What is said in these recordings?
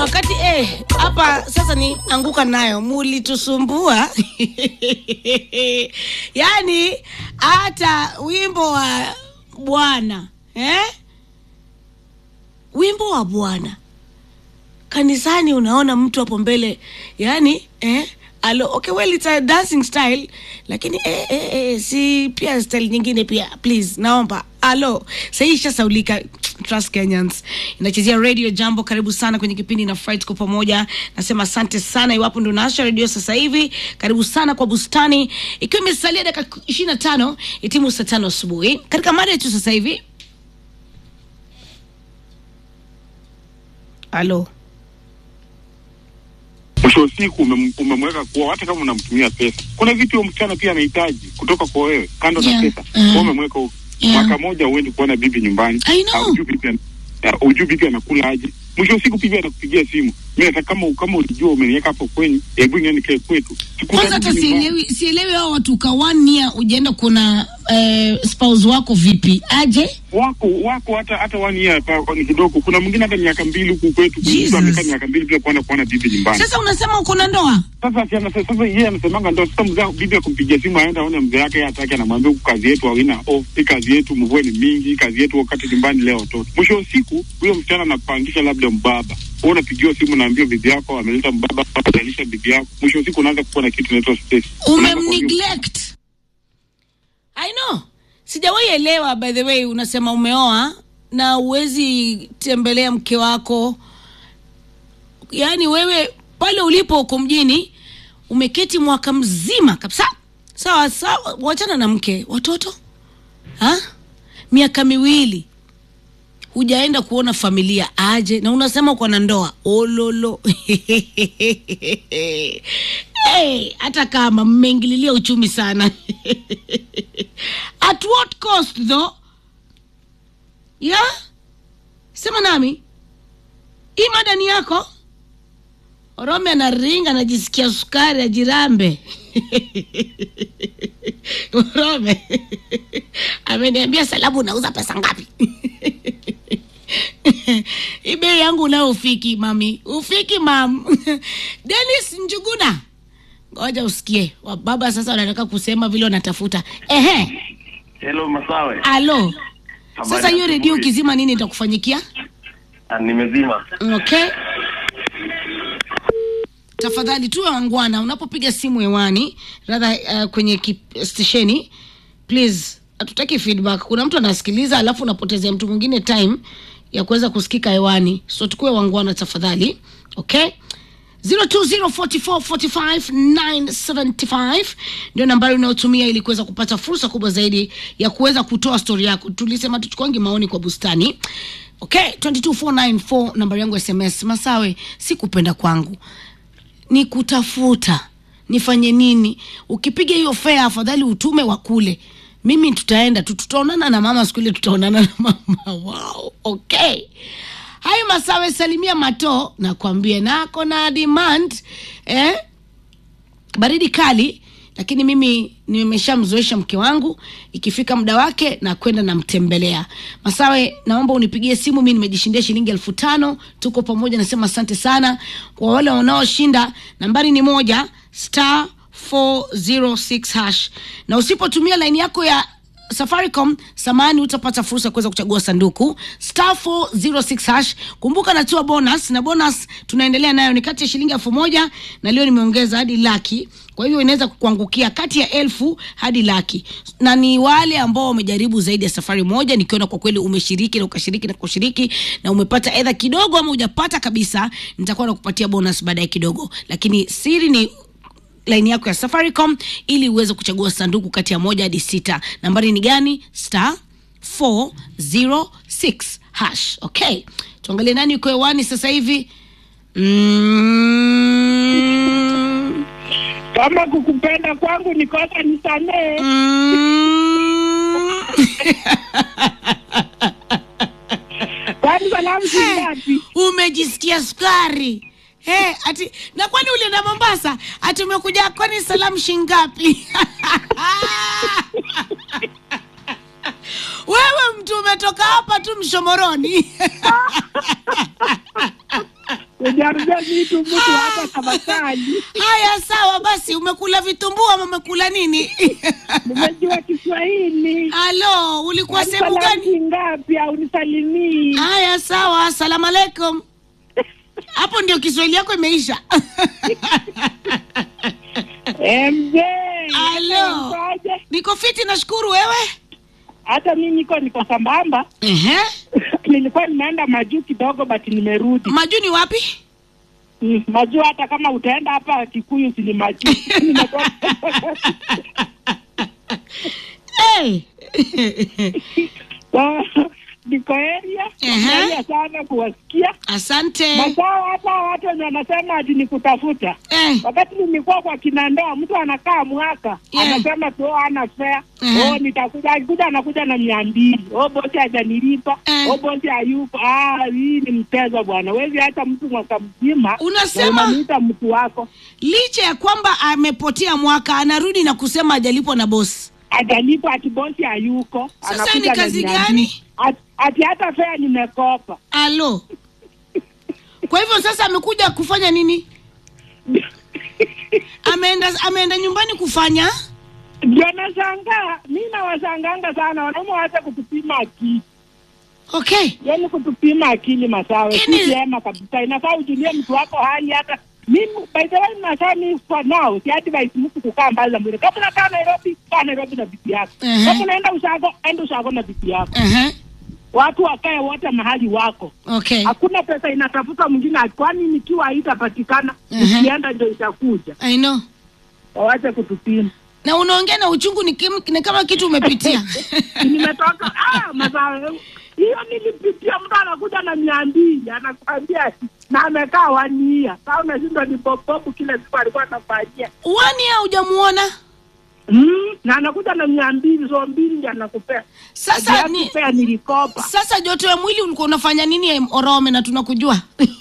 wakati eh, hapa sasa ni anguka nayo, mulitusumbua yaani hata wimbo wa Bwana eh? wimbo wa Bwana kanisani, unaona mtu hapo mbele yani eh? Alo, okay, well it's a dancing style lakini eh, eh, eh, si pia style nyingine pia please, naomba alo, sahii ishasaulika. Trust Kenyans inachezea Radio Jambo. Karibu sana kwenye kipindi na Fright kwa pamoja. Nasema asante sana iwapo ndo naasha redio sasa hivi. Karibu sana kwa bustani, ikiwa imesalia dakika ishirini na tano itimu saa tano asubuhi. Katika mada yetu sasa hivi, alo mwisho wa siku umem- umemweka kuoa, hata kama unamtumia pesa. Kuna vitu huyo msichana pia anahitaji kutoka kwa wewe, kando Yeah. na pesa. Mhm. Wewe umemweka huko. Yeah. mwaka moja uendi kuona bibi nyumbani, I know. Haujui bibi ana- ya, hujui bibi anakula aje. Mwisho wa siku bibi anakupigia simu, mimi nataka kama kama ulijua umeniweka hapo kweni, hebu niende nikae kwetu. kwanza hata Sikurudi nyumbani. sielewi sielewi hao watu ka one year ujaenda kuna eh, spouse wako vipi aje wako wako hata hata one year pa ni kidogo. Kuna mwingine hata miaka mbili huku kwetu, Jesus. mtu amekaa miaka mbili bila kuona kuona bibi nyumbani. sasa unasema uko na ndoa Sasa si anasema sasa yeye anasemanga ndo sasa mzee bibi akumpigia simu aenda aone mzee yake yeye hataki, anamwambia huku kazi yetu haina off, hii kazi yetu mvua ni mingi, kazi yetu wakati nyumbani leo watoto. Mwisho wa siku huyo msichana anakupangisha labda mbaba, wewe unapigiwa simu naambia bibi yako ameleta mbaba atalisha bibi yako. Mwisho wa siku unaanza kuwa na kitu inaitwa stress. Unaanza kuambiwa- umemneglect i know sijawahi elewa by the way unasema umeoa na uwezi tembelea mke wako yaani wewe pale ulipo uko mjini umeketi mwaka mzima kabisa sawa sawa wachana na mke watoto ha? miaka miwili hujaenda kuona familia aje na unasema uko na ndoa ololo hey, hata kama mmeingililia uchumi sana at what cost though yeah? sema nami hii mada ni yako orome anaringa anajisikia sukari ajirambe orome ameniambia salamu unauza pesa ngapi hii bei yangu unayo ufiki mami ufiki mam denis njuguna ngoja usikie wababa sasa wanataka kusema vile wanatafuta ehe Hello Masawe. alo Habari sasa hiyo ya redio asubuhi. ukizima nini itakufanyikia Ah, Nimezima. okay tafadhali tuwe wangwana unapopiga simu hewani radha uh, kwenye kip- stesheni please hatutaki feedback kuna mtu anasikiliza alafu unapotezea mtu mwingine time ya kuweza kusikika hewani so tukuwe wangwana tafadhali okay 0204445975 ndio nambari unayotumia ili kuweza kupata fursa kubwa zaidi ya kuweza kutoa stori yako tulisema tuchukuangi maoni kwa bustani okay 22494 nambari yangu ya sms masawe si kupenda kwangu ni kutafuta nifanye nini ukipiga hiyo fea afadhali utume wa kule mimi tutaenda tu tutaonana na mama siku ile tutaonana na mama wow okay hayo masawe salimia mato nakwambia nako na demand eh? baridi kali lakini mimi nimeshamzoesha mke wangu ikifika muda wake na kwenda namtembelea masawe naomba unipigie simu mi nimejishindia shilingi elfu tano tuko pamoja nasema asante sana kwa wale wanaoshinda nambari ni moja star 406 hash na usipotumia laini yako ya safaricom samani utapata fursa ya kuweza kuchagua sanduku star 406 hash kumbuka natoa bonus na bonus tunaendelea nayo ni kati ya shilingi elfu moja na leo nimeongeza hadi laki kwa hivyo inaweza kukuangukia kati ya elfu hadi laki na ni wale ambao wamejaribu zaidi ya safari moja nikiona kwa kweli umeshiriki na ukashiriki na kushiriki na umepata edha kidogo ama hujapata kabisa nitakuwa nakupatia bonus baadaye kidogo lakini siri ni laini yako ya safaricom ili uweze kuchagua sanduku kati ya moja hadi sita nambari ni gani star 406 hash okay tuangalie nani uko hewani sasa hivi mm, kama kukupenda kwangu ni kosa nisamee. mm. Kwani salamu si ngapi? umejisikia sukari Hey, ati na kwani ulienda Mombasa? Ati umekuja kwani salamu shingapi? Wewe mtu umetoka hapa tu Mshomoroni. ujarudia vitu mtu hapa tafakari. haya sawa basi umekula vitumbua ama umekula nini Nimejua Kiswahili. halo ulikuwa sehemu gani Salamu ngapi au nisalimii? haya sawa asalamu alaikum hapo ndio kiswahili yako imeisha Eh, mzee. Halo. Ukoje? niko fiti nashukuru wewe Hata mimi niko niko sambamba. Ehe. Nilikuwa nimeenda majuu kidogo but nimerudi. majuni wapi Mm, majuu hata kama utaenda hapa Kikuyu si ni majuu. Nimetoka- hey. So, niko area. Ehe. Area sana kuwasikia. asante Masaa hata watu wenye wanasema ati ni kutafuta. eh. Wakati nilikuwa kwa kinandoa, mtu anakaa mwaka Yeah. anasema tu ana fare Mhm. oh, nitakuja. Akikuja anakuja na mia mbili oh, bosi hajanilipa Eh. oh, bosi hayupo. Ah, hii ni mchezo bwana, wezi hata mtu mwaka mzima na unasema unamwita mtu wako licha ya kwamba amepotea mwaka anarudi na kusema hajalipwa na bosi hajalipwa, ati bosi hayuko. Sasa anakuja ni na kazi mia gani? mbili. Ati- Ati hata fare nimekopa. alo kwa hivyo sasa amekuja kufanya nini ameenda ameenda nyumbani kufanya Ndio nashangaa, mi nawashanganga sana wanaume waache kutupima akili okay yani kutupima akili masawe si Ini- vyema kabisa inafaa ujulie mtu wako hali hata mimi by the way nasaa mi for now si hati by mtu kukaa mbali na mwili kama unakaa Nairobi kaa Nairobi na bibi yako Ehe. kama unaenda ushago enda ushago na bibi yako uh-huh. watu wakae wote mahali wako okay hakuna pesa inatafuta mwingine kwani nikiwa haitapatikana Ehe. nikienda ndio itakuja i know wawache kutupima na unaongea na uchungu ni, kim, ni kama kitu umepitia nimetoka ah, masawe hiyo nilipitia mtu anakuja na mia mbili anakwambia na amekaa wania saa unashindwa ni bobobu kile siku alikuwa anafanyia wani hujamuona mm, na anakuja na mia mbili so mbili ndi anakupea sasa ni pea nilikopa sasa joto ya mwili ulikuwa unafanya nini em, orome na tunakujua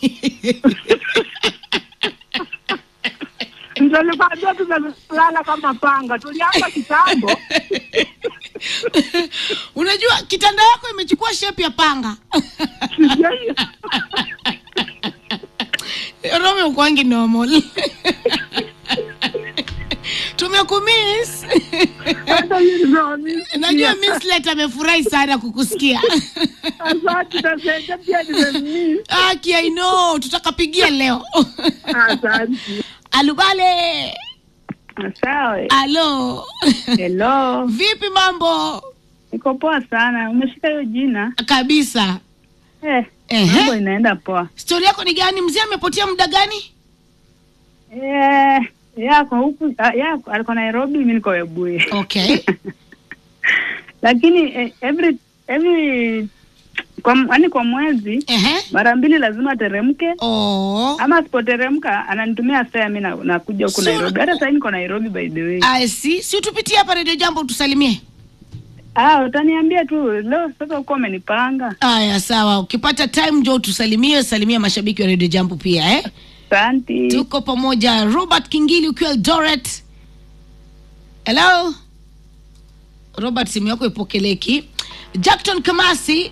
ndio nilikwambia tumelala kama panga tulianza kitambo unajua kitanda yako imechukua shape ya panga sijui rome ukwangi normal tumekumiss hata hiyo ndio najua mislet amefurahi sana kukusikia asante nasenge pia nimemii aki i know tutakapigia leo asante alubale Sawa. alo Hello. vipi mambo Niko poa sana. Umeshika hiyo jina? kabisa Eh, Ehe. mambo inaenda poa. stori yako ni gani mzee amepotea muda gani Eh, yako huku ah, yako alikuwa Nairobi, mimi niko Webuye. okay Lakini eh, every every kwa yani kwa mwezi Ehe. mara mbili lazima ateremke Oh. ama asipoteremka ananitumia fare mimi na- nakuja huku So- Nairobi. Hata sasa niko Nairobi by the way. I see. si utupitie hapa redio jambo tusalimie Ah, utaniambia tu leo sasa uko umenipanga. aya sawa ukipata time jo tusalimie salimia mashabiki wa redio jambo pia eh? Asante. tuko pamoja robert kingili ukiwa eldoret hello robert simu yako ipokeleki jackton kamasi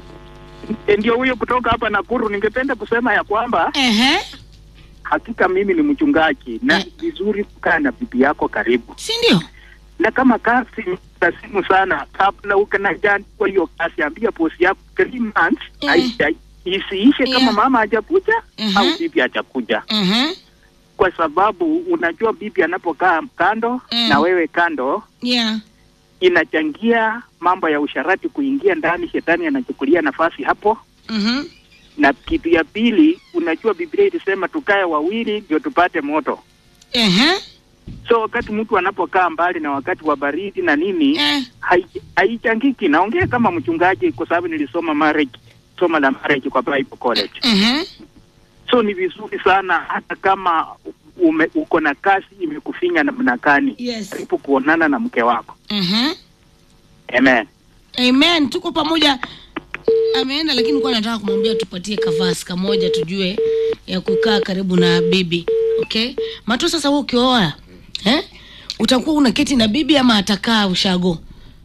E, ndio huyo kutoka hapa Nakuru. Ningependa kusema ya kwamba ehe hakika mimi ni mchungaji na Eh. vizuri kukaa na bibi yako karibu, si ndio na kama kazi ni simu sana, kabla ukanajani kwa hiyo kazi, ambia bosi yako three months Eh. haija- isiishe Yeah. kama mama hajakuja Mhm. au bibi hajakuja, Mhm. kwa sababu unajua bibi anapokaa kando Mm. na wewe kando yeah inachangia mambo ya usharati kuingia ndani, shetani anachukulia nafasi hapo. Mhm. Na kitu ya pili, unajua Biblia ilisema tukae wawili ndio tupate moto. Ehe. So wakati mtu anapokaa mbali na wakati wa baridi na nini, Eh. hai- haichangiki. Naongea kama mchungaji kwa sababu nilisoma marriage, somo la marriage kwa Bible College. Ehe. So ni vizuri sana hata kama ume, uko na kazi imekufinya namna gani, Yes. karibu kuonana na mke wako. Ehe. Amen. amen tuko pamoja ameenda lakini nilikuwa nataka kumwambia tupatie kavasi kamoja tujue ya kukaa karibu na bibi okay mato sasa wewe ukioa eh? utakuwa unaketi na bibi ama atakaa ushago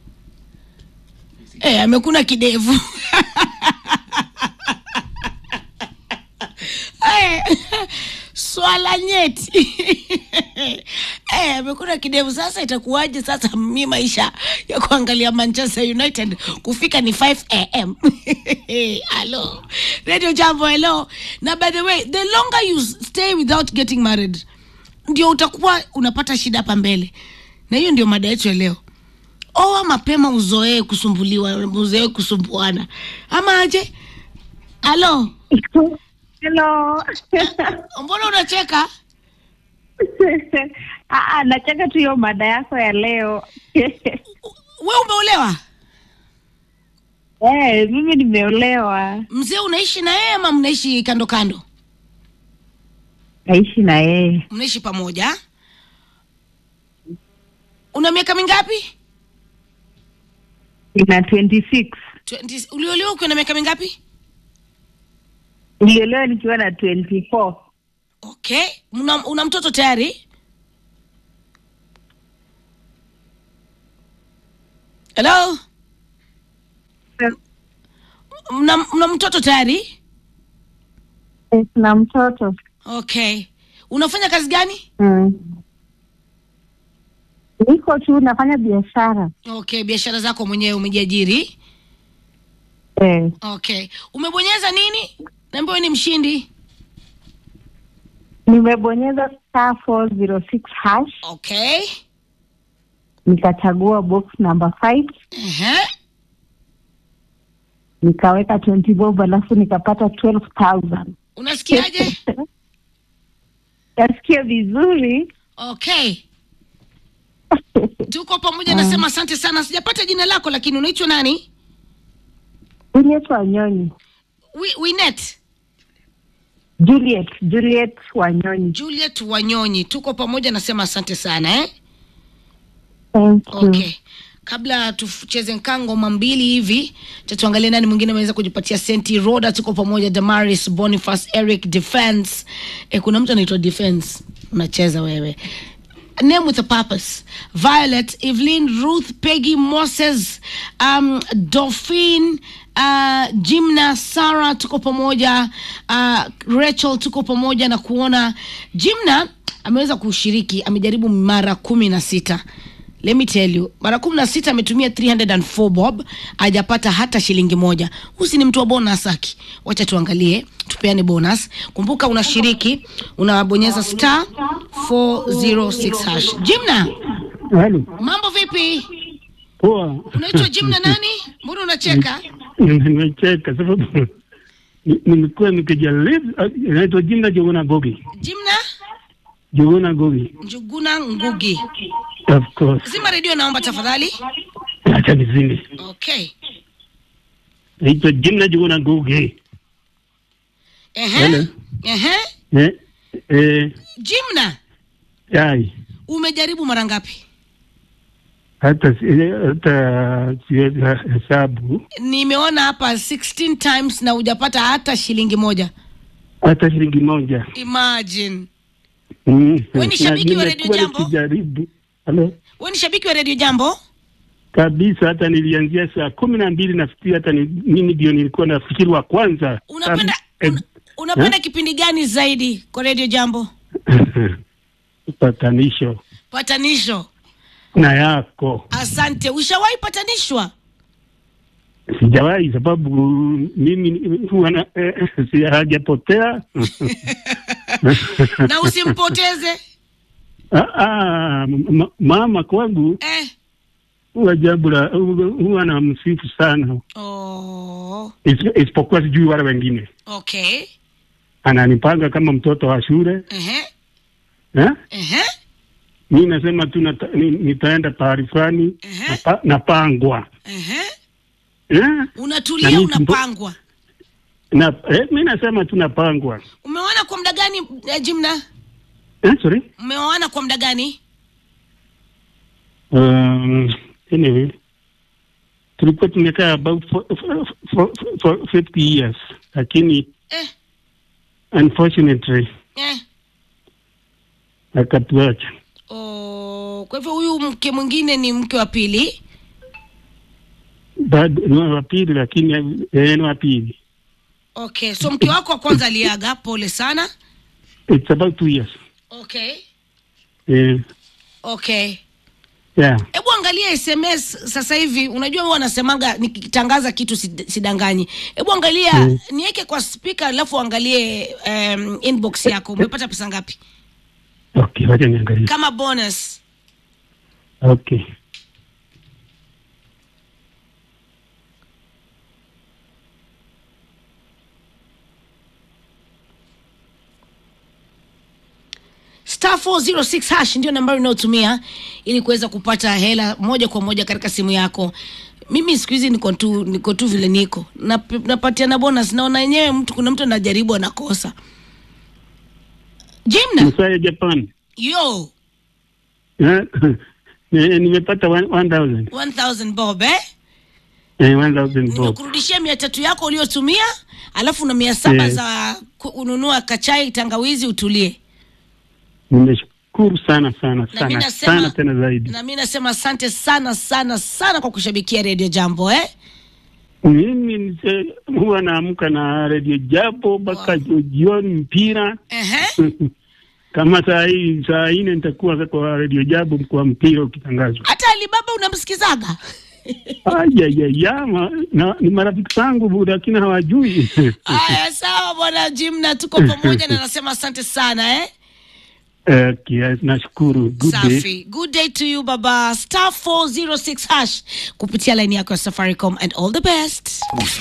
eh, amekuna kidevu Aya, swala nyeti Eh, amekuna kidevu sasa itakuwaje sasa mi maisha ya kuangalia manchester united kufika ni 5 am halo radio jambo hello na by the way the longer you stay without getting married ndio utakuwa unapata shida hapa mbele na hiyo ndio mada yetu ya leo oa mapema uzoee kusumbuliwa uzoee kusumbuana ama aje halo Hello. mbona unacheka Ah, ah, nacheka tu hiyo mada yako ya leo. we umeolewa Eh, mimi nimeolewa. mzee unaishi na yeye ama mnaishi kando kando Naishi na yeye. mnaishi pamoja una miaka mingapi Ina 26. 20 uliolewa ukiwa na miaka mingapi Niliolewa nikiwa na 24. okay una, una mtoto tayari hello mna, mna mtoto tayari Eh, na mtoto. okay unafanya kazi gani Mm. Niko tu nafanya biashara. okay biashara zako mwenyewe umejiajiri Eh, okay umebonyeza nini naambiwa ni mshindi nimebonyeza star 406 hash okay nikachagua box number 5 Ehe. nikaweka 20 bob alafu nikapata 12000 unasikiaje nasikia vizuri okay tuko pamoja nasema asante sana sijapata jina lako lakini unaitwa nani Juliet Wanyonyi Wi- winet Juliet Juliet Wanyonyi juliet wanyonyi tuko pamoja nasema asante sana eh? thank you okay kabla tucheze ngoma mbili hivi cha tuangalie nani mwingine ameweza kujipatia senti roda tuko pamoja damaris boniface eric defense e, kuna mtu anaitwa defense unacheza wewe name with a purpose violet evelyn ruth peggy moses um, dolphin uh, jimna sara tuko pamoja uh, rachel tuko pamoja na kuona jimna ameweza kushiriki amejaribu mara kumi na sita let me tell you mara kumi na sita ametumia 304 bob hajapata hata shilingi moja husi ni mtu wa bonus aki wacha tuangalie tupeane bonus kumbuka unashiriki unabonyeza star 406 hash jimna Halo, mambo vipi poa. unaitwa jimna nani mbona unacheka Nimecheka sababu ni- nimekuwa nikijaribu. ah, Inaitwa jina Jogona Gogi, jimna Jogona Gogi, njuguna ngugi of course. zima redio naomba tafadhali Acha nizime. okay Inaitwa jina Jogona Gogi. Ehe. Hello. Ehe. Eh, eh, jimna ai umejaribu mara ngapi hata si- hata siwezi hesabu nimeona hapa 16 times na hujapata hata shilingi moja hata shilingi moja. imagine Mm. Wewe ni shabiki wa Na Radio nimekuwa Jambo? nikijaribu. Halo. we ni shabiki wa redio jambo kabisa hata nilianzia saa kumi na mbili nafikiri hata ni, mimi ndio nilikuwa nafikiri wa kwanza unapenda Um, una, unapenda eh? kipindi gani zaidi kwa redio jambo patanisho patanisho na yako asante ushawahi patanishwa sijawahi sababu mimi huwa na- eh, si hajapotea na usimpoteze Ah, ah, m- mama kwangu eh. huwa jambo la huwa na msifu sana oh, Is- isipokuwa sijui wale wengine okay ananipanga kama mtoto wa shule Ehe. eh? Ehe. mi nasema tu nata, ni, nitaenda pahali fulani Ehe. napa, napangwa Ehe. eh? unatulia Na mimi mbo- unapangwa na, eh, mi nasema tu napangwa umeoana kwa muda gani eh, jimna eh, sorry umeoana kwa muda gani um, anyway tulikuwa tumekaa about for, for, for, for 50 years lakini eh. unfortunately Eh. akatuacha Oh, kwa hivyo huyu mke mwingine ni mke wa pili bado ni wa pili lakini eh, ni wa pili okay so mke wako wa kwanza aliaga pole sana it's about two years. okay Eh, okay yeah. hebu angalia sms sasa hivi unajua huwa anasemaga nikitangaza kitu sid- sidanganyi hebu angalia Mm. niweke kwa spika alafu angalie um, inbox yako umepata pesa ngapi Okay, wacha niangalie. kama bonus Okay. star 406 hash ndio nambari unayotumia ili kuweza kupata hela moja kwa moja katika simu yako mimi siku hizi niko tu niko tu vile niko Nap- napatiana bonus naona yenyewe mtu kuna mtu anajaribu anakosa jimna Msaya Japan. yo Eh, ni- nimepata one- 1000. 1000 bob eh Eh, 1000 bob. nimekurudishia mia tatu yako uliotumia alafu na mia saba Eh. za kununua kachai tangawizi utulie Nimeshukuru sana sana na mi sana nasema sana tena zaidi. na mi nasema asante sana sana sana kwa kushabikia redio jambo eh Mimi nise- huwa naamka na redio japo mpaka jioni mpira Ehe. kama saa hii saa nne nitakuwa kwa redio jabo kwa mpira ukitangazwa. hata alibaba unamsikizaga Ayayaya, ma- na- ni marafiki zangu lakini hawajui. aya sawa bwana jimna tuko pamoja na nasema asante sana eh Okay, nashukuru. Good day. safi good day to you baba star 406 hash kupitia laini yako ya safaricom and all the best